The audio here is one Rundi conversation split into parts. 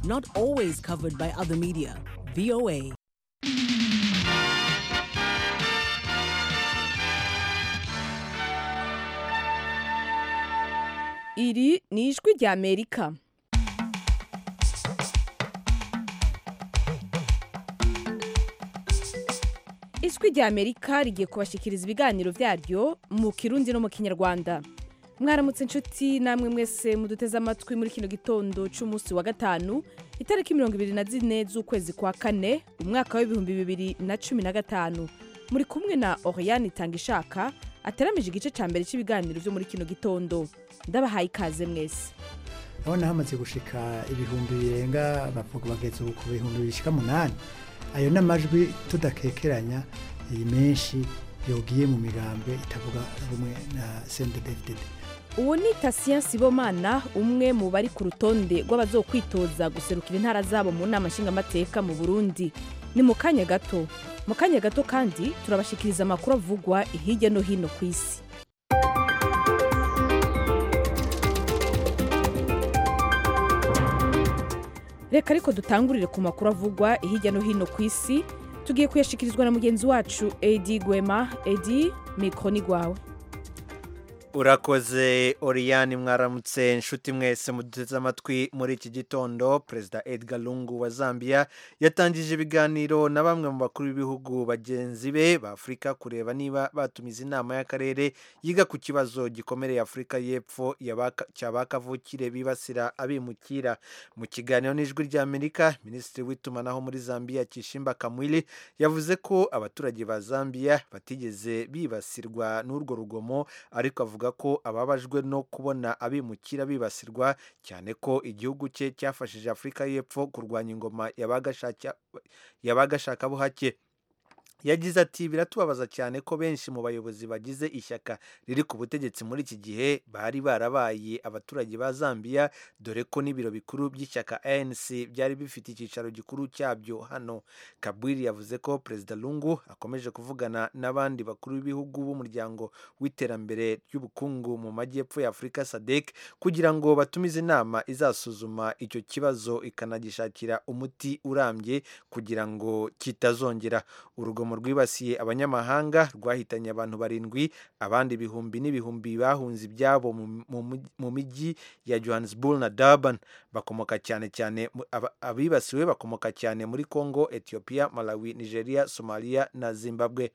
not always covered by other media. VOA. iri ni ijwi rya amerika ijwi rya amerika rigiye kubashikiriza ibiganiro byaryo mu kirundi no mu kinyarwanda mwaramutse inshuti namwe mwese muduteze amatwi muri kino gitondo cy'umunsi wa gatanu itariki mirongo ibiri na zine z'ukwezi kwa kane umwaka w'ibihumbi bibiri na cumi na gatanu muri kumwe na oriane itanga ishaka ateramije igice cya mbere cy'ibiganiro byo muri kino gitondo ndabahaye ikaze mwese urabona hamaze gushika ibihumbi birenga bavuga bageze ubu ku bihumbi bishika munani ayo ni amajwi tudakekeranya iyi menshi yogiye mu migambwe itavuga rumwe na sendedefdede uwo ni tasiya sibomana umwe mu bari ku rutonde rw'abazokwitoza guserukira intara zabo mu nama nshingamateka mu burundi ni mu kanya gato mu kanya gato kandi turabashikiriza amakuru avugwa hirya no hino ku isi reka ariko dutangurire ku makuru avugwa hirya no hino ku isi tugiye kuyashikirizwa na mugenzi wacu edi gwema edi mikoro ni rwawe urakoze oriyani mwaramutse inshuti mwese muduteze amatwi muri iki gitondo perezida edgar lungu wa zambia yatangije ibiganiro na bamwe mu bakuru b'ibihugu bagenzi be ba afurika kureba niba batumiza inama y'akarere yiga ku kibazo gikomereye afurika y'epfo cya kavukire bibasira abimukira mu kiganiro n'ijwi ry'amerika minisitiri w'itumanaho muri zambia kishimba kamwili yavuze ko abaturage ba zambia batigeze bibasirwa n'urwo rugomo ariko avuga ko ababajwe no kubona abimukira bibasirwa cyane ko igihugu cye cyafashije afurika y'epfo kurwanya ingoma y'abagashaka buhake yagize ati biratubabaza cyane ko benshi mu bayobozi bagize ishyaka riri ku butegetsi muri iki gihe bari barabaye abaturage ba zambia dore ko n'ibiro bikuru by'ishyaka anc byari bifite icyicaro gikuru cyabyo hano kabwiri yavuze ko perezida lungu akomeje kuvugana n'abandi bakuru b'ibihugu b'umuryango w'iterambere ry'ubukungu mu majyepfo ya afurika sadek kugira ngo batumize inama izasuzuma icyo kibazo ikanagishakira umuti urambye kugira ngo kitazongera urugomo rwibasiye abanyamahanga rwahitanye abantu barindwi abandi ibihumbi n'ibihumbi bahunze ibyabo mu mijyi ya johannesburg na durban bakomoka cyane cyane abibasiwe bakomoka cyane muri congo ethiopia malawi nigeria somalia na zimbabwe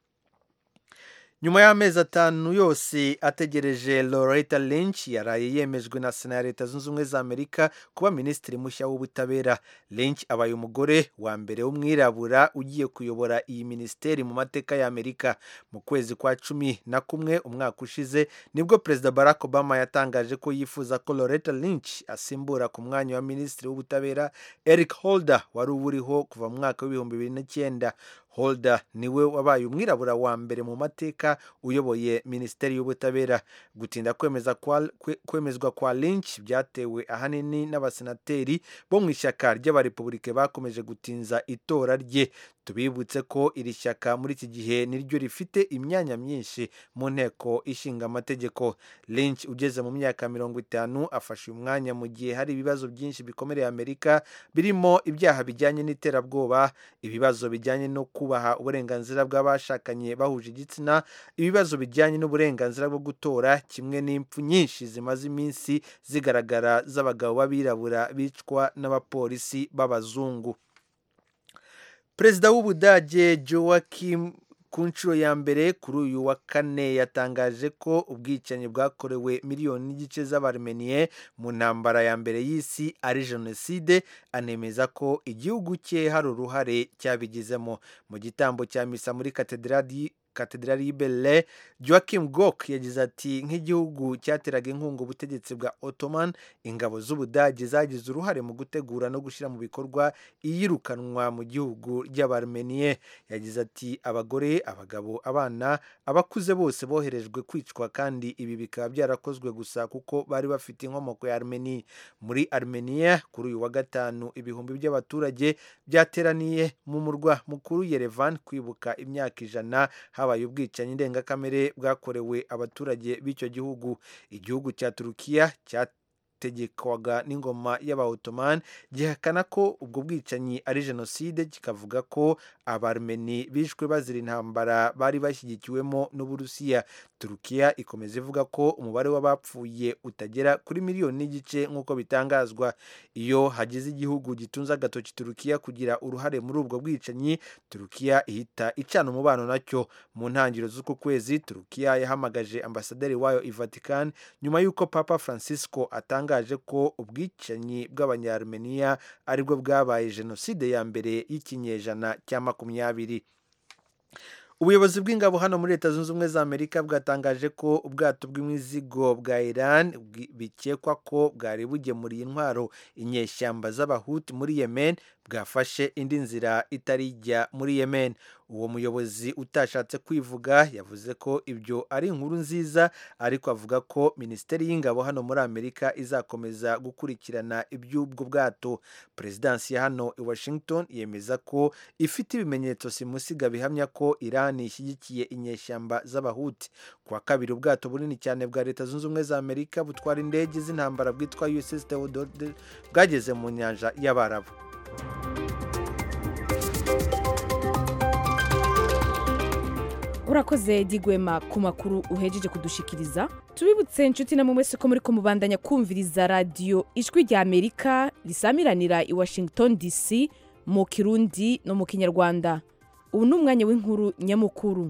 nyuma y'amezi atanu yose ategereje loretta lynch yaraye yemejwe na sena ya leta zunze ubumwe za amerika kuba minisitiri mushya w'ubutabera lynch abaye umugore wa mbere w'umwirabura ugiye kuyobora iyi minisiteri mu mateka ya amerika mu kwezi kwa cumi na kumwe umwaka ushize nibwo perezida barack obama yatangaje ko yifuza ko loretta lynch asimbura ku mwanya wa minisitiri w'ubutabera eric holder wari uwuriho kuva mu mwaka w'ibihumbi bibiri n'icyenda holder niwe wabaye umwirabura wa mbere mu mateka uyoboye minisiteri y'ubutabera gutinda kwemeza kwa, kwemezwa kwa lynch byatewe ahanini n'abasenateri bo mu ishyaka ry'abarepubulike bakomeje gutinza itora rye tubibutse ko iri shyaka muri iki gihe niryo rifite imyanya myinshi mu nteko ishinga amategeko lynch ugeze mu myaka mirongo itanu afashe uyu mwanya mu gihe hari ibibazo byinshi bikomereye amerika birimo ibyaha bijyanye n'iterabwoba ibibazo bijyanye no kubaha uburenganzira bw'abashakanye bahuje igitsina ibibazo bijyanye n'uburenganzira bwo gutora kimwe n'impfu nyinshi zimaze iminsi zigaragara z'abagabo b'abirabura bicwa n'abapolisi b'abazungu perezida w'ubudage joachim ku nshuro ya mbere kuri uyu wa kane yatangaje ko ubwicanyi bwakorewe miliyoni n'igice z'abarmeniye mu ntambara ya mbere y'isi ari jenoside anemeza ko igihugu cye hari uruhare cyabigizemo mu gitambo cya misa muri katedrali katedrali y'ibele joachim gok yagize ati nk'igihugu cyateraga inkunga ubutegetsi bwa ottoman ingabo z'ubudage zagize uruhare mu gutegura no gushyira mu bikorwa iyirukanwa mu gihugu ry'abarmeniye yagize ati abagore abagabo abana abakuze bose boherejwe kwicwa kandi ibi bikaba byarakozwe gusa kuko bari bafite inkomoko ya armeni muri armenia kuri uyu wa gatanu ibihumbi by'abaturage byateraniye mu murwa mukuru yerevan kwibuka imyaka ijana habaye ubwicanyi ndengakamere bwakorewe abaturage b'icyo gihugu igihugu cya turukiya cyategekwaga n'ingoma y'abaotoman gihakana ko ubwo bwicanyi ari jenoside kikavuga ko abarmeni bishwe bazira intambara bari bashyigikiwemo n'uburusiya turukiya ikomeza ivuga ko umubare w'abapfuye utagera kuri miliyoni n'igice nk'uko bitangazwa iyo hagize igihugu gitunze agatoki turukiya kugira uruhare muri ubwo bwicanyi turukiya ihita icana umubano nacyo mu ntangiriro z'uku kwezi turukiya yahamagaje ambasaderi wayo i vatican nyuma y'uko papa francisco atangaje ko ubwicanyi bw'abanyarmeniya aribwo bwabaye jenoside ya mbere y'ikinyejana cya makumyabiri ubuyobozi bw'ingabo hano muri leta zunze ubumwe za amerika bwatangaje ko ubwato bw'imizigo bwa iran bikekwa ko bwari bugemuriye intwaro inyeshyamba z'abahuti muri yemen bwafashe indi nzira itari ijya muri yemen uwo muyobozi utashatse kwivuga yavuze ko ibyo ari inkuru nziza ariko avuga ko minisiteri y'ingabo hano muri amerika izakomeza gukurikirana iby'ubwo bwato perezidansi ya hano i washington yemeza ko ifite ibimenyetso simusiga bihamya ko iran ishyigikiye inyeshyamba z'abahuti ku wa kabiri ubwato bunini cyane bwa leta zunze ubumwe za amerika butwara indege z'intambara bwitwa uss theodore bwageze mu nyanja y'abarabu urakoze digwema ku makuru uhejeje kudushikiriza tubibutse inshuti na mwese ko muri kumubandanya kumviriza radiyo ijwi rya amerika risamiranira i washington dc mu kirundi no mu kinyarwanda ubu ni umwanya w'inkuru nyamukuru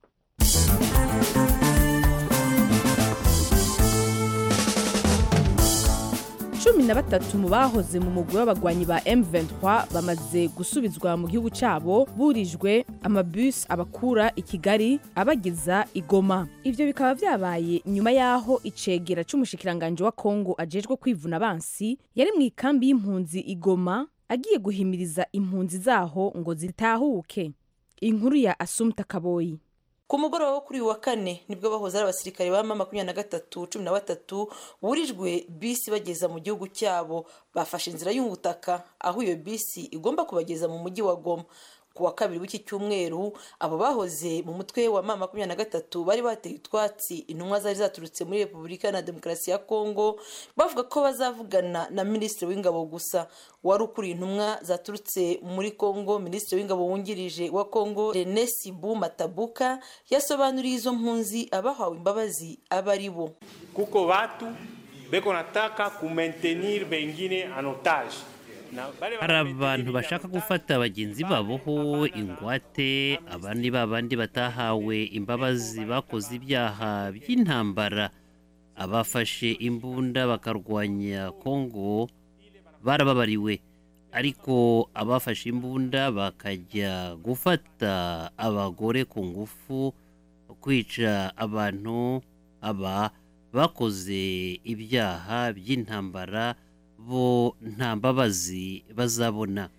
cumi na batatu mu bahoze mu mugwi w'abagwanyi ba M23 bamaze gusubizwa mu gihugu cyabo burijwe amabus abakura i Kigali abageza i Goma ivyo bikaba vyabaye nyuma yaho icegera c'umushikiranganje wa Kongo ajejwe kwivuna abansi yari mu ikambi y'impunzi i Goma agiye guhimiriza impunzi zaho ngo zitahuke inkuru ya Asumta Kaboyi ku mugoroba wo kuri uyu wa kane nibwo bahoze ari abasirikare ba mama makumyabiri na gatatu cumi na batatu burijwe bisi bageza mu gihugu cyabo bafashe inzira y'ubutaka aho iyo bisi igomba kubageza mu mujyi wa goma ku wa kabiri w'iki cyumweru abo bahoze mu mutwe wa mama makumyabiri na gatatu bari bateye utwatsi intumwa zari zaturutse muri repubulika na demokarasi ya kongo bavuga ko bazavugana na minisitiri w'ingabo gusa wari ukuriye intumwa zaturutse muri kongo minisitiri w'ingabo wungirije wa kongo rene sibu matabuka yasobanuriye izo mpunzi abahawe imbabazi aba ari bo kuko watu beko nataka kumaintenir bengine en otage hari abantu bashaka gufata bagenzi baboho ingwate abandi babandi batahawe imbabazi bakoze ibyaha by'intambara abafashe imbunda bakarwanya kongo barababariwe ariko abafashe imbunda bakajya gufata abagore ku ngufu kwica abantu aba bakoze ibyaha by'intambara bo nta mbabazi bazabona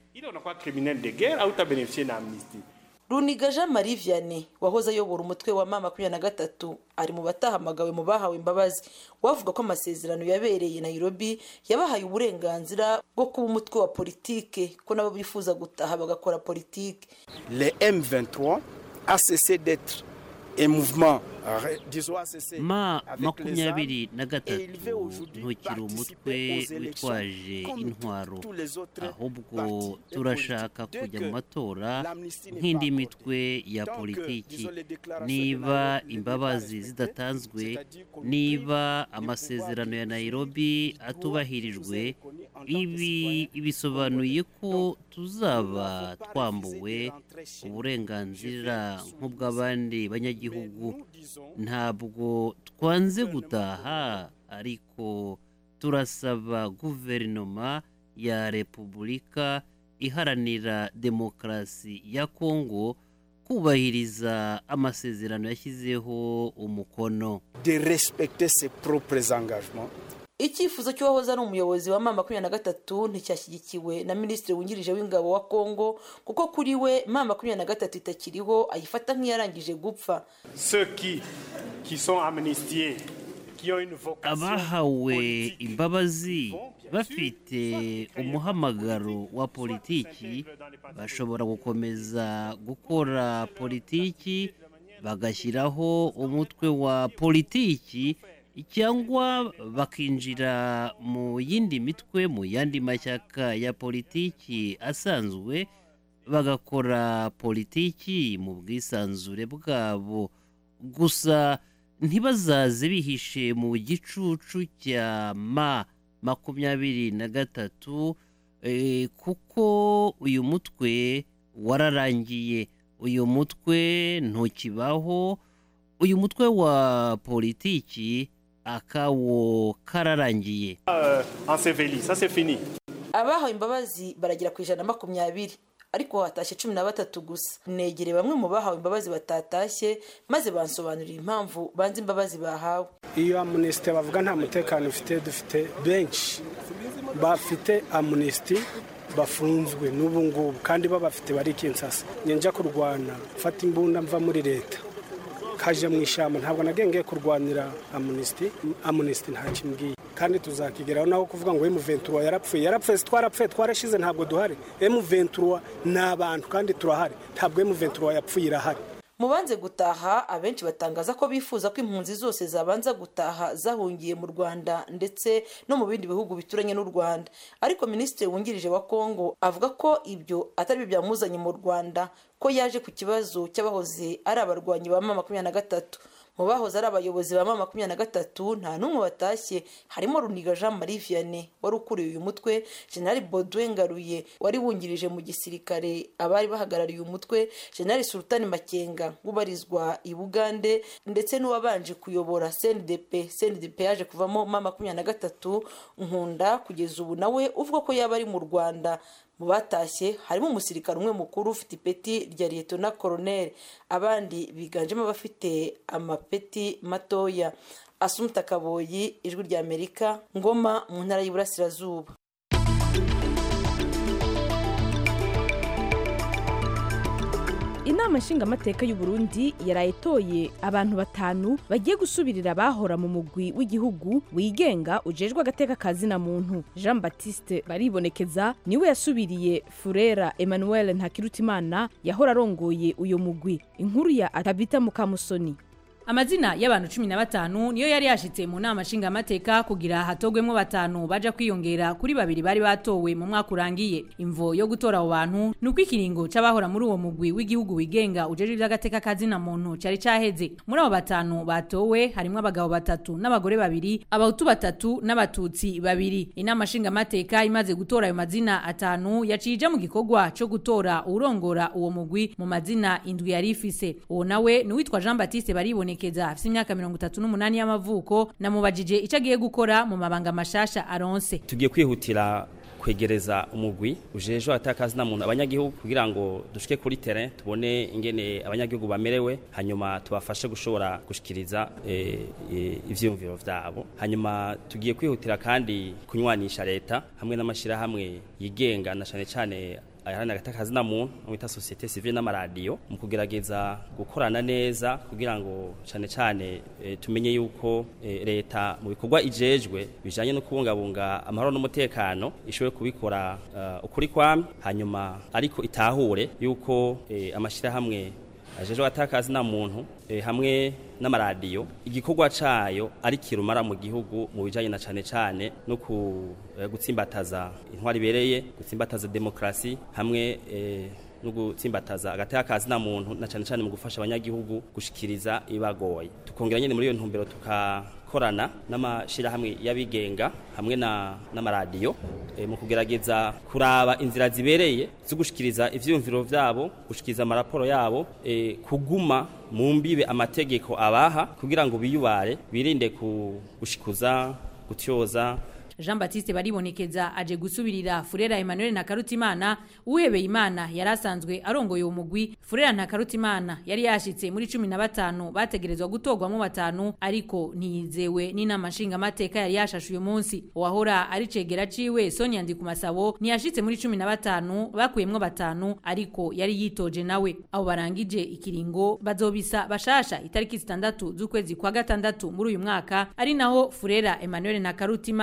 runiga jean marie vianney wahoze ayobora umutwe wa mama makumyabiri na gatatu ari mu batahamagawe mu bahawe imbabazi wavuga ko amasezerano yabereye nairobi yabahaye uburenganzira bwo kuba umutwe wa politike ko nabo bifuza gutaha bagakora politike le m23 a cessé d'être un mouvement ma makumyabiri na gatatu ntukiri umutwe witwaje intwaro ahubwo turashaka kujya mu matora nk'indi mitwe ya politiki niba imbabazi zidatanzwe niba amasezerano ya nairobi atubahirijwe ibi bisobanuye ko tuzaba twambuwe uburenganzira nk'ubw'abandi banyagihugu ntabwo twanze gutaha ariko turasaba guverinoma ya repubulika iharanira demokarasi ya kongo kubahiriza amasezerano yashyizeho umukono de respecter ses propres engagements icyifuzo cy'uwahoze ari umuyobozi wa mama makumyabiri na gatatu nticyashyigikiwe na minisitiri wungirije w'ingabo wa kongo kuko kuri we mama makumyabiri na gatatu itakiriho ayifata nk'iyarangije gupfa abahawe imbabazi bafite umuhamagaro wa politiki bashobora gukomeza gukora politiki bagashyiraho umutwe wa politiki cyangwa bakinjira mu yindi mitwe mu yandi mashyaka ya politiki asanzwe bagakora politiki mu bwisanzure bwabo gusa ntibazaze bihishe mu gicucu cya ma makumyabiri na gatatu eh, kuko uyu mutwe wararangiye uyu mutwe ntukibaho uyu mutwe wa politiki akawo kararangiye Euh, enseveli, ça c'est fini. abahawe imbabazi baragera ku ijana na makumyabiri ariko hatashye cumi na batatu gusa negere bamwe mu bahawe imbabazi batatashye maze bansobanurira impamvu banze imbabazi bahawe iyo amunisite bavuga nta mutekano ufite dufite benshi bafite amunisiti bafunzwe n'ubu ngubu kandi babafite bari kinsasa njya kurwana mfata imbunda mva muri leta kaje mu ishyamba ntabwo nagengeye kurwanira amunisiti amunisiti nta kimbwiye kandi tuzakigeraho naho kuvuga ngo emuventura yarapfuye yarapfuye si twarapfuye twarashize ntabwo duhari emuventura ni abantu kandi turahari ntabwo emuventura yapfuye irahari mu banze gutaha abenshi batangaza ko bifuza ko impunzi zose zabanza gutaha zahungiye mu rwanda ndetse no mu bindi bihugu bituranye n'u rwanda ariko minisitiri wungirije wa kongo avuga ko ibyo atari byo byamuzanye mu rwanda ko yaje ku kibazo cy'abahoze ari abarwanyi ba mama makumyabiri na gatatu mu bahoze ari abayobozi ba mama makumyabiri na gatatu nta n'umwe watashye harimo runiga jean marie vianney wari ukuriye uyu mutwe generali baudouin ngaruye wari wungirije mu gisirikare abari bahagarariye uyu mutwe generali sultani makenga ubarizwa i bugande ndetse n'uwabanje kuyobora cndp cndp yaje kuvamo mama makumyabiri na gatatu nkunda kugeza ubu nawe uvuga ko yaba ari mu rwanda mu batashye harimo umusirikare umwe mukuru ufite ipeti rya liyetona koroneri abandi biganjemo abafite amapeti matoya asumuta kaboyi ijwi rya amerika ngoma mu ntara y'iburasirazuba inama nshingamateka y'u Burundi yaraye itoye abantu batanu bagiye gusubirira abahora mu mugwi w'igihugu wigenga ujejwe agateka ka zina muntu jean baptiste baribonekeza niwe yasubiriye furera emmanuel ntakirutimana yahora arongoye uyo mugwi inkuru ya atabita mukamusoni amazina y'abantu cumi na batanu niyo yari yashitse mu nama nshingamateka kugira hatogwemo batanu baja kwiyongera kuri babiri bari batowe mu mwaka urangiye imvo yo gutora abo bantu ni uko ikiringo c'abahora muri uwo mugwi w'igihugu wigenga ujejwe ivy'agateka kazina muntu cari caheze muri abo batanu batowe harimwo abagabo batatu n'abagore babiri abahutu batatu n'abatutsi babiri inama nshingamateka imaze gutora ayo mazina atanu yaciye ija mu gikorwa co gutora uwurongora uwo mugwi mu mazina indwi yari ifise uwo nawe ni uwitwa jean baptiste bariboneka Murekeza afite imyaka mirongo itatu n'umunani y'amavuko namubajije icyo agiye gukora mu mabanga mashasha aronse tugiye kwihutira kwegereza umugwi ujejwe atakazi na muntu abanyagihugu kugira ngo dushike kuri terrain tubone ingene abanyagihugu bamerewe hanyuma tubafashe gushobora gushikiriza e, e, ivyumviro vyabo hanyuma tugiye kwihutira kandi kunywanisha leta hamwe n'amashirahamwe yigenga na cane cane ayahana agatakazi na muntu mwita societe civile n'amaradiyo mu kugerageza gukorana neza kugira ngo cyane cyane e, tumenye yuko e, leta mu bikorwa ijejwe bijanye no kubungabunga amahoro n'umutekano ishoboye kubikora uh, ukuri kwamye hanyuma ariko itahure yuko e, amashirahamwe ajejwe atakazi na muntu e, hamwe n'amaradiyo igikorwa cayo ari kirumara mu gihugu mu bijanye na cane cane no ku e, gutsimbataza intwari bereye gutsimbataza demokrasi hamwe e, no gutsimbataza agateka kazi na muntu na cane cane mu gufasha abanyagihugu gushikiriza ibagoye tukongera nyene muri iyo ntumbero tukakorana n'amashirahamwe y'abigenga hamwe na n'amaradiyo e, mu kugerageza kuraba inzira zibereye zo gushikiriza ivyumviro vyabo gushikiriza amaraporo yabo e, kuguma mu mbibe amategeko abaha kugira ngo biyubare birinde gushikuza gutyoza Jean Baptiste baribonekeza aje gusubirira Furera Emmanuel na Karutimana uhebeye Imana yarasanzwe arongoye uwo mugwi Furera na Karutimana yari yashitse muri 15 bategerezwa gutogwamo batanu ariko ntiyizewe n'inama nshinga mateka yari yashashe uyu munsi wahora ari cegera ciwe Sonia Ndikumasabo ntiyashitse muri 15 bakuyemwo batanu ariko yari yitoje nawe abo barangije ikiringo bazobisa bashasha itariki 6 z'ukwezi kwa gatandatu muri uyu mwaka ari naho Furera Emmanuel na Karutimana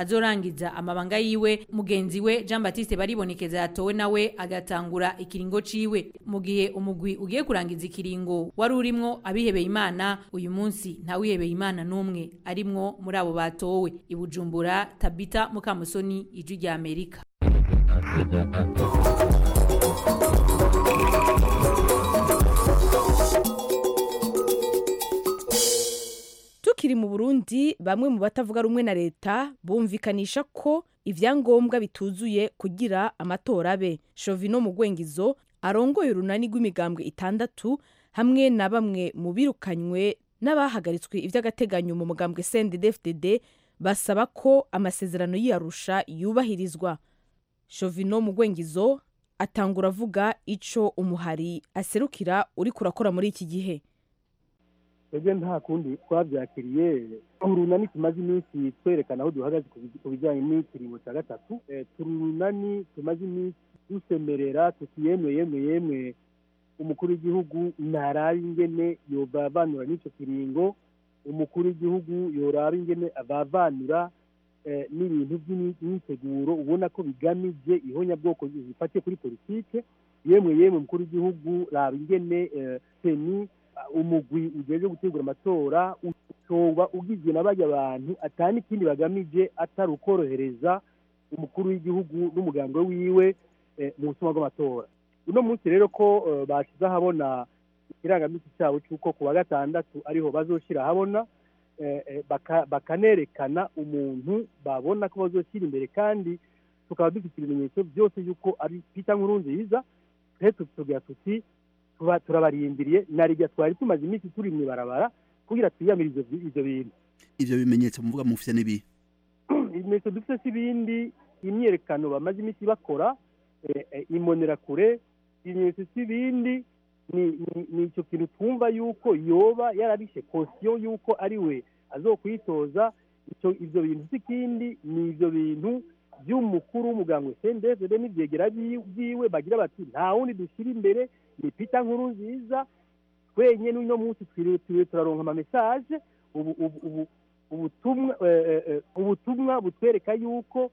azorangiza amabanga yiwe mugenzi we Jean Baptiste baribonekeza yatowe nawe agatangura ikiringo ciwe mu gihe umugwi ugiye kurangiza ikiringo wari urimwo abihebeye imana uyu munsi nta wihebeye imana n'umwe arimwo muri abo batowe ibujumbura tabita mukamusoni ijwi rya amerika tukiri mu burundi bamwe mu batavuga rumwe na leta bumvikanisha ko ibyangombwa bituzuye kugira amatora abe shovino mu gwengizo arongoye urunani rw'imigambwe itandatu hamwe na bamwe mu birukanywe n'abahagaritswe iby'agateganyo mu mugambwe cndd basaba ko amasezerano y'iyarusha yubahirizwa shovino mu gwengizo atangura avuga ico umuhari aserukira uri kurakora muri iki gihe twebwe nta kundi twabyakiriye urunani tumaze iminsi twerekana aho duhagaze ku bijyanye n'ikiringo cya gatatu turi urunani tumaze iminsi dusemerera tuti yemwe yemwe yemwe umukuru w'igihugu ntaraba ingene yobavanura n'icyo kiringo umukuru w'igihugu yoraba ingene abavanura n'ibintu by'imyiteguro ubona ko bigamije ihonyabwoko zifatiye kuri politike yemwe yemwe umukuru w'igihugu raba ingene seni umugwi ugejeje gutegura amatora utoba ugizwe na bajya abantu atani ikindi bagamije atari ukorohereza umukuru w'igihugu n'umuganga wiwe mu butumwa bw'amatora uno munsi rero ko bashyize ahabona ikirangamisi cyabo cy'uko ku wa gatandatu ariho bazoshyira ahabona bakanerekana umuntu babona ko bazoshyira imbere kandi tukaba dufite ibimenyetso byose y'uko ari pita nkuru nziza twe tuvuga tuti turabarindiriye na rijya twari tumaze iminsi turi mu ibarabara kugira twiyamire ibyo bintu ibyo bimenyetso muvuga mufite n'ibi ibimenyetso dufite si ibindi imyerekano bamaze iminsi bakora imbonerakure ibimenyetso si ibindi ni icyo kintu twumva yuko yoba yarabishe kosiyo yuko ari we azokwitoza ibyo bintu si ikindi ni ibyo bintu by'umukuru w'umuganga sendezede n'ibyegera byiwe bagira bati nta wundi dushyira imbere ni pita nkuru nziza twenyine uno munsi twiriwe turaronka amamesaje ubutumwa butwereka yuko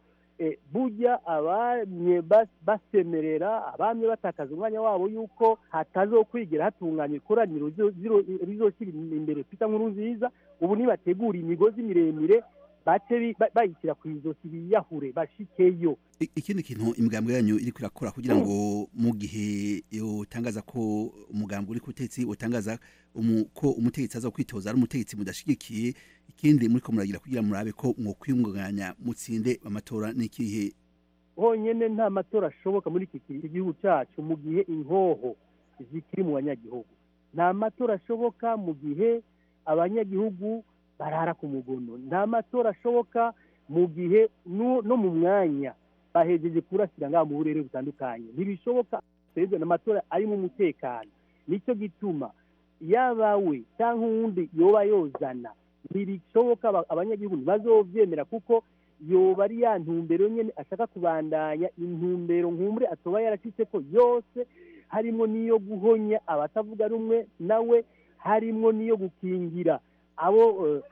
bujya abamye basemerera abamye batakaza umwanya wabo yuko hatazokwigira hatunganya ikoraniro rizoshyira imbere pita nkuru nziza ubu nibategura imigozi miremire bace bayishyira ku izosi biyahure bashikeyo ikindi kintu imigambwe yanyu iri kurakora kugira ngo mu gihe utangaza ko umugambwe uri ku butegetsi utangaza ko umutegetsi aza kwitoza ari umutegetsi mudashigikiye ikindi muri ko muragira kugira murabe ko mwokwiyunganya mutsinde amatora n'ikihe honyine nta matora ashoboka muri iki gihugu cyacu mu gihe inkoho zikiri mu banyagihugu nta matora ashoboka mu gihe abanyagihugu barara ku mugono nta matora ashoboka mu gihe no mu mwanya bahejeje kurasira ngaho mu burere butandukanye ntibishoboka perezida amatora arimo umutekano nicyo gituma yaba we cyangwa uwundi yoba yozana ntibishoboka abanyagihugu ntibazobyemera kuko yoba ari ya ntumbero nyine ashaka kubandanya intumbero nkumbure atoba yaracitse ko yose harimo n'iyo guhonya abatavuga rumwe nawe harimo n'iyo gukingira abo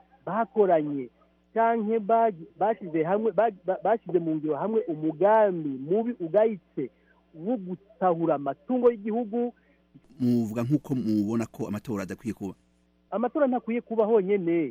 bakoranye cyangwa bashyize hamwe bashyize mu ngiro hamwe umugambi mubi ugayitse wo gusahura amatungo y'igihugu muvuga nk'uko mubona ko amatora adakwiye kuba amatora ntakwiye kuba honyine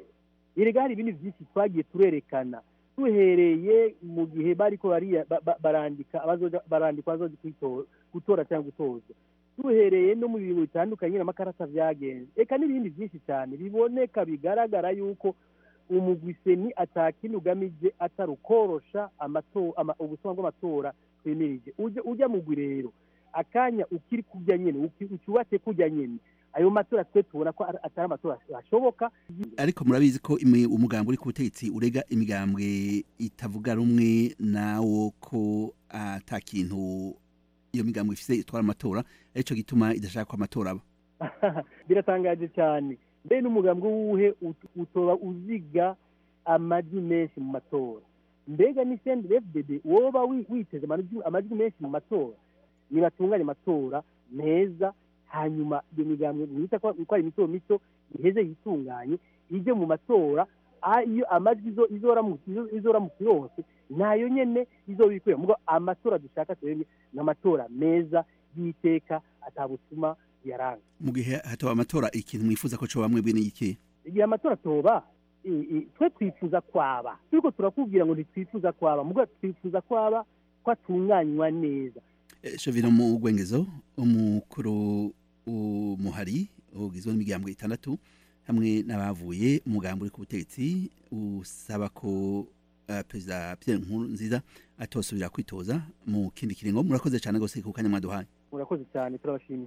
erega hari ibindi byinshi twagiye turerekana duhereye mu gihe bari ko barandika barandikwa bazoja gutora cyangwa gutoza duhereye no mu bintu bitandukanye n'amakarata byagenze reka n'ibindi byinshi cyane biboneka bigaragara yuko umugwiseni atakindi ugamije atari ukorosha ubutumwa bw'amatora twemirije ujya mugwi rero akanya ukiri kujya nyine ucyubatse kujya nyine ayo matora twe tubona ko atari amatora ashoboka ariko murabizi ko umugambi uri ku butegetsi urega imigambwe itavuga rumwe nawo ko ata kintu iyo migambwe ifite itwara amatora aricyo gituma idashaka ko amatora aba biratangaje cyane mbe n'umugambi w'uwuhe utoba uziga amajwi menshi mu matora mbega ni sendi fdd woba witeze amajwi menshi mu matora nibatunganye amatora meza hanyuma iyo migambwe mwita ko ari mito mito iheze yitunganye ijye mu matora ah, iyo amajwi izo- izoramuka izo- izoramuka yose nayo nyene izobikwiye mugo amatora dushaka twebwe ni amatora meza y'iteka atabutuma yaranga mu gihe hataba amatora ikintu mwifuza ko coba mwebwe n'iki igihe amatora toba i- i- twe twifuza kwaba turiko turakubwira ngo ntitwifuza kwaba mugo twifuza kwaba ko atunganywa neza Eh, Shovino mu gwengezo umukuru umuhari ugizwe n'imiryango itandatu hamwe n'abavuye umugambi uri ku butegetsi usaba ko uh, perezida Pierre Nkurunziza atosubira kwitoza mu kindi kiringo murakoze cyane gose ku kanya mwaduhaye murakoze cyane turabashimiye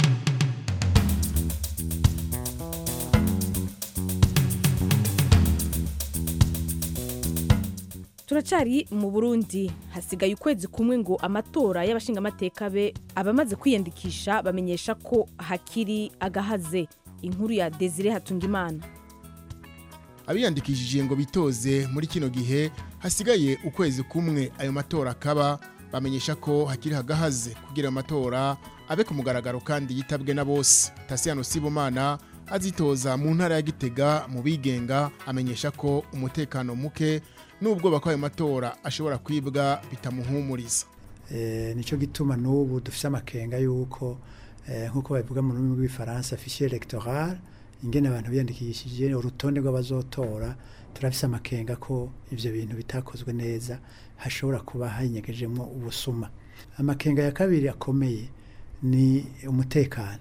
turacari mu burundi hasigaye ukwezi kumwe ngo amatora y'abashingamateka be abamaze kwiyandikisha bamenyesha ko hakiri agahaze inkuru ya desire hatungimana abiyandikishije ngo bitoze muri kino gihe hasigaye ukwezi kumwe ayo matora akaba bamenyesha ko hakiri hagahaze kugira ayo matora abe ku mugaragaro kandi yitabwe na bose tasiyano sibomana azitoza mu ntara ya gitega mu bigenga amenyesha ko umutekano muke n'ubwoba ko ayo matora ashobora kwibwa bitamuhumuriza Eh, nico gituma n'ubu dufise amakenga yuko eh, nk'uko babivuga mu rurimi rw'ifaransa fichier electoral ingene abantu biyandikishije urutonde rw'abazotora turafise amakenga ko ivyo bintu bitakozwe neza hashobora kuba hinyegejemwo ubusuma amakenga ya kabiri akomeye ni umutekano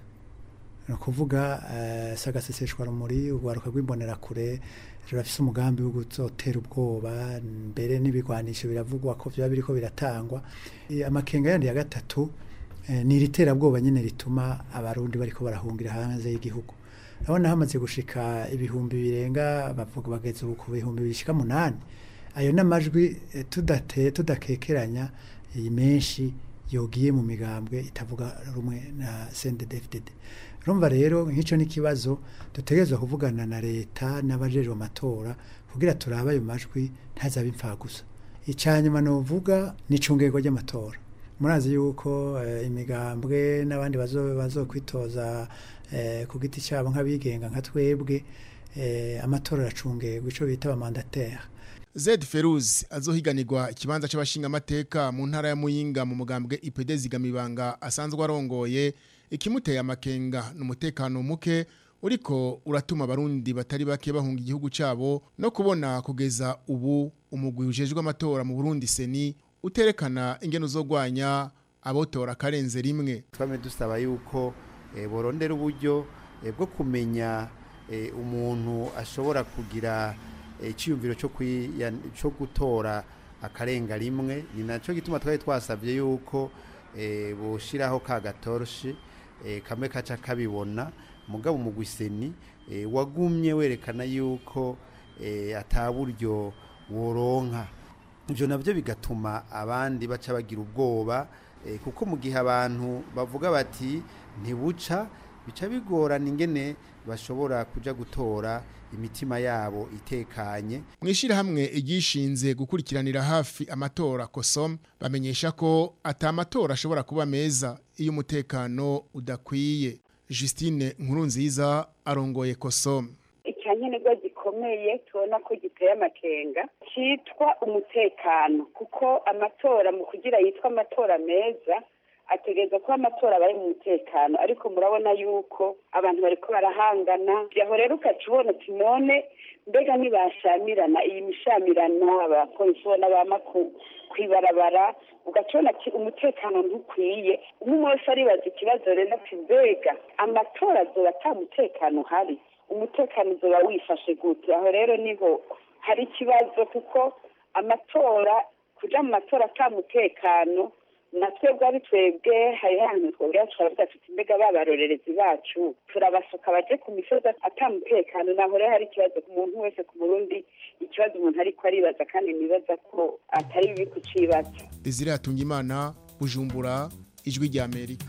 ni ukuvuga eh, sagaseseshwa rumuri urwaruka rw'imbonerakure rurafise umugambi wo guzotera ubwoba mbere n'ibigwanisho biravugwa ko vyaba biriko biratangwa Eh, amakenga yandi ya gatatu eh, ni iri terabwoba nyene rituma abarundi bariko barahungira hanze y'igihugu urabona hamaze gushika ibihumbi birenga bavuga bageze ubu ku bihumbi bishika munani ayo n'amajwi eh, tudate tudakekeranya eh, menshi yogiye mu migambwe itavuga rumwe na CNDD-FDD urumva rero nk'ico n'ikibazo dutegerezwa kuvugana na leta n'abajejwe amatora kugira turabe ayo majwi ntazabe impfagusa icyanyuma novuga ni icungerwa ry'amatora murazi yuko eh, imigambwe n'abandi bazo bazokwitoza eh, ku giti cyabo nk'abigenga nka twebwe eh, amatora aracungerwa ico bita abamandateri Zed Feruz azohiganirwa ikibanza c'abashingamateka mu ntara ya Muyinga mu mugambwe IPD zigamibanga asanzwe arongoye ikimuteye amakenga n'umutekano muke uriko uratuma abarundi batari bake bahunga igihugu cabo no kubona kugeza ubu umugwi ujejwe amatora mu Burundi seni uterekana ingene uzogwanya abotora karenze rimwe twame dusaba yuko eh, borondera uburyo eh, bwo kumenya eh, umuntu ashobora kugira eh, iciyumviro cyo kwiya- cyo gutora akarenga rimwe ni nacyo gituma twari twasabye yuko eh, boshiraho ka gatoroshi eh, kamwe kaca kabibona mugabo umugwiseni eh, wagumye werekana yuko eh, ataburyo woronka ibyo nabyo bigatuma abandi baca bagira ubwoba eh, kuko mu gihe abantu bavuga bati ntibuca bica bigorana ingene bashobora kuja gutora imitima yabo itekanye mwishira hamwe igishinze gukurikiranira hafi amatora kosom bamenyesha ko ata amatora ashobora kuba meza iyo umutekano udakwiye Justine Nkurunziza arongoye kosom icyankenerwa gikomeye tubona ko giteye amakenga cyitwa umutekano kuko amatora mu kugira yitwa amatora meza ategereza kuba amatora aba ari mu mutekano ariko murabona yuko abantu bariko barahangana aho rero ukaca ubona ati none mbega ntibashamirana iyi mishamirano abapolisi ubona bama ku- kwibarabara ugaca ubona ati umutekano ntukwiye umwe wese aribaza ikibazo rero ati mbega amatora azoba ata mutekano uhari umutekano uzoba wifashe gute aho rero niho hari ikibazo kuko amatora kuja mu matora ata mutekano na twebwe ari twebwe hari hantu twebwe turavuga tuti mbega babarorerezi bacu turabasuka baje ku misozi ata mutekano naho rero hari ikibazo ku muntu wese ku burundi ikibazo umuntu ariko aribaza kandi nibaza ko atari bibi kucibaza Desire Hatungimana Bujumbura ijwi rya Amerika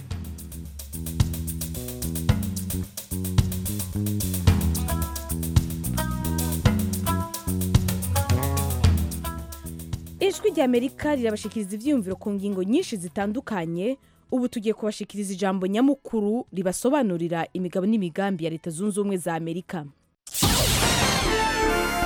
ijwi rya amerika rirabashikiriza ibyiyumviro ku ngingo nyinshi zitandukanye ubu tugiye kubashikiriza ijambo nyamukuru ribasobanurira imigabo n'imigambi ya leta zunze ubumwe za amerika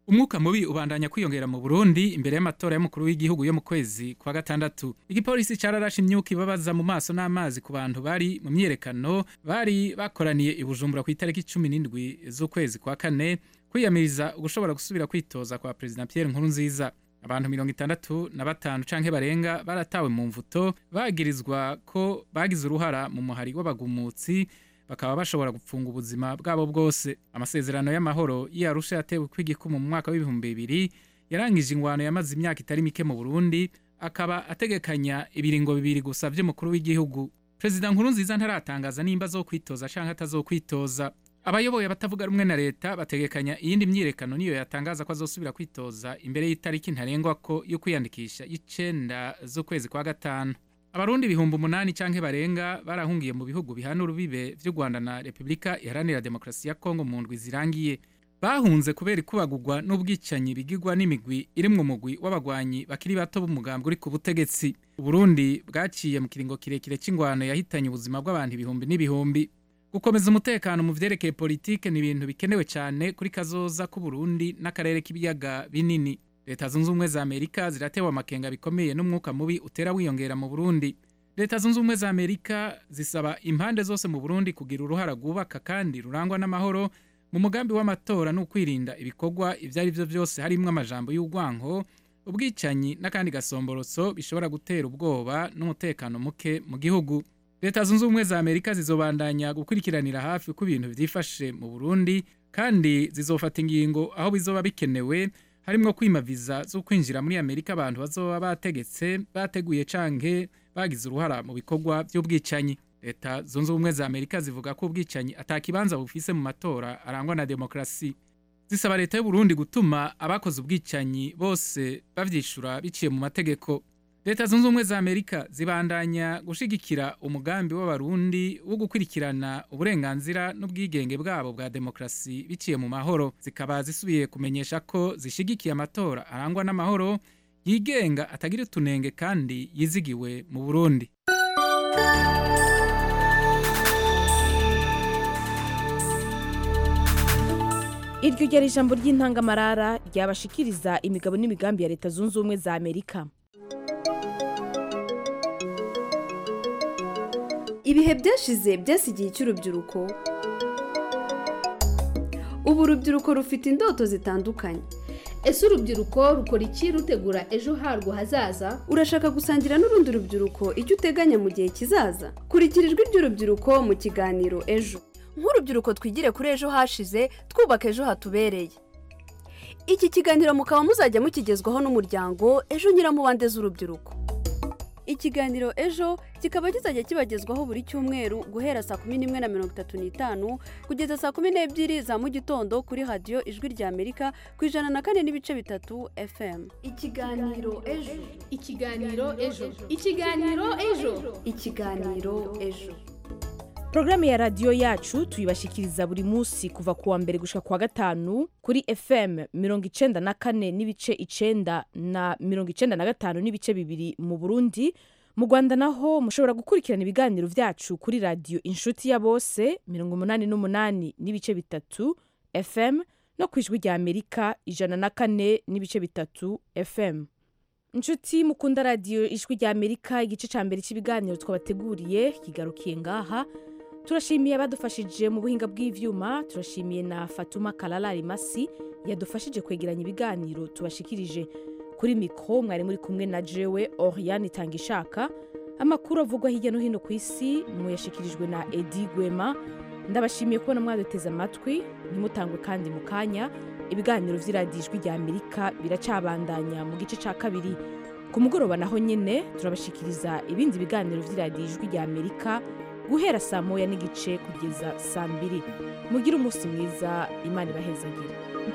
umwuka mubi ubandanya kwiyongera mu burundi imbere y'amatora y'umukuru w'igihugu yo mu kwezi kwa gatandatu igipolisi cararashe imyuka ibabaza mu maso n'amazi ku bantu bari mu myiyerekano bari bakoraniye i bujumbura ku itariki cumi n'indwi z'ukwezi kwa kane kwiyamiriza ugushobora gusubira kwitoza kwa perezida pierre nkurunziza abantu mirongo itandatu na batanu canke barenga baratawe mu mvuto bagirizwa ko bagize uruhara mu muhari w'abagumutsi bakaba bashobora gupfunga ubuzima bwabo bwose amasezerano y'amahoro y'arusha yatewe kw'igikumu mu mwaka w'ibihumbi bibiri yarangije ingwano yamaze imyaka itari mike mu burundi akaba ategekanya ibiringo bibiri gusa vy'umukuru w'igihugu perezida nkurunziza ntaratangaza nimba zo kwitoza canke atazokwitoza abayoboye abatavuga rumwe na leta bategekanya iyindi myiyerekano niyo yatangaza ko azosubira kwitoza imbere y'itariki ntarengwa ko yo kwiyandikisha y'icenda z'ukwezi kwa gatanu abarundi ibihumbi umunani canke barenga barahungiye mu bihugu bihana urubibe vy'u rwanda na repubulika iharanira demokarasi ya kongo mu ndwi zirangiye bahunze kubera ikubagurwa n'ubwicanyi bigirwa n'imigwi irimwo umugwi w'abagwanyi bakiri bato b'umugambwe uri ku butegetsi uburundi bwaciye mu kiringo kirekire c'ingwano yahitanye ubuzima bw'abantu ibihumbi n'ibihumbi gukomeza umutekano mu vyerekeye politike ni ibintu bikenewe cyane kuri kazoza k'uburundi n'akarere k'ibiyaga binini leta zunze ubumwe za amerika ziratewe amakenga bikomeye n'umwuka mubi utera wiyongera mu burundi leta zunze ubumwe za amerika zisaba impande zose mu burundi kugira uruhara rwubaka kandi rurangwa n'amahoro mu mugambi w'amatora ni ukwirinda ibikorwa ibyo ari byo byose harimwo amajambo y'urwanko ubwicanyi n'akandi gasomborotso bishobora gutera ubwoba n'umutekano muke mu gihugu leta zunze ubumwe za amerika zizobandanya gukurikiranira hafi uko ibintu byifashe mu burundi kandi zizofata ingingo aho bizoba bikenewe harimwo kwima viza zo kwinjira muri amerika abantu bazoba bategetse bateguye canke bagize uruhara mu bikorwa by'ubwicanyi leta zunze ubumwe za amerika zivuga ko ubwicanyi atakibanza bufise mu matora arangwa na demokarasi zisaba leta y'uburundi gutuma abakoze ubwicanyi bose bavyishura biciye mu mategeko leta zunze ubumwe za amerika zibandanya gushigikira umugambi w'abarundi wo gukurikirana uburenganzira n'ubwigenge bwabo bwa demokarasi biciye mu mahoro zikaba zisubiye kumenyesha ko zishigikiye amatora arangwa n'amahoro yigenga atagira utunenge kandi yizigiwe mu burundi iryo ryari ijambo ry'intangamarara ryabashikiriza imigabo n'imigambi ya leta zunze ubumwe za amerika ibihe byashize byasigiye icy'urubyiruko ubu urubyiruko rufite indoto zitandukanye ese urubyiruko rukora iki rutegura ejo harwo hazaza urashaka gusangira n'urundi rubyiruko icyo uteganya mu gihe kizaza kurikira ijwi ry'urubyiruko mu kiganiro ejo nk'urubyiruko twigire kuri ejo hashize twubaka ejo hatubereye iki kiganiro mukaba muzajya mukigezwaho n'umuryango ejo nyiramubande z'urubyiruko ikiganiro ejo kikaba kizajya kibagezwaho buri cyumweru guhera saa kumi n'imwe na mirongo itatu n'itanu kugeza saa kumi n'ebyiri za mu gitondo kuri radiyo ijwi rya amerika ku ijana na kane n'ibice bitatu fm ikiganiro ejo ikiganiro ejo ikiganiro ejo ikiganiro ejo porogaramu ya radiyo yacu tuyibashikiriza buri munsi kuva ku wa mbere gushika ku wa gatanu kuri fm mirongo icenda na kane n'ibice icenda na mirongo icenda na gatanu n'ibice bibiri mu burundi mu rwanda naho mushobora gukurikirana ibiganiro vyacu kuri radiyo inshuti ya bose mirongo umunani n'umunani n'ibice bitatu fm no ku ijwi rya amerika ijana na kane n'ibice bitatu fm inshuti mukunda radiyo ijwi rya amerika igice ca mbere cy'ibiganiro twabateguriye kigarukiye ngaha turashimiye abadufashije mu buhinga bw'ivyuma turashimiye na fatuma kalala rimasi yadufashije kwegeranya ibiganiro tubashikirije kuri mikro mwari muri kumwe na jewe oriane itangishaka amakuru avugwa hirya no hino ku isi muyashikirijwe na edi gwema ndabashimiye kubona mwaduteze amatwi ntimutangwe kandi mu kanya ibiganiro vy'iradiyo ijwi rya amerika biracabandanya mu gice ca kabiri ku mugoroba naho nyene turabashikiriza ibindi biganiro vy'iradiyo ijwi rya amerika guhera saa moya n'igice kugeza saa mbiri mugire umunsi mwiza imana ibahezagire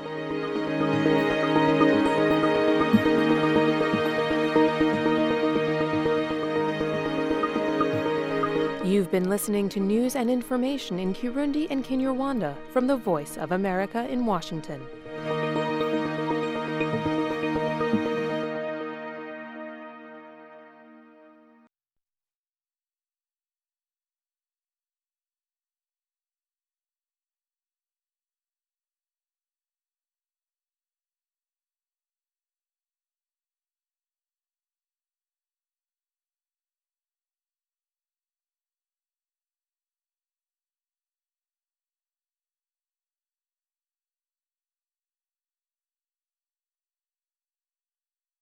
You've been listening to news and information in Kirundi and Kinyarwanda from the Voice of America in Washington.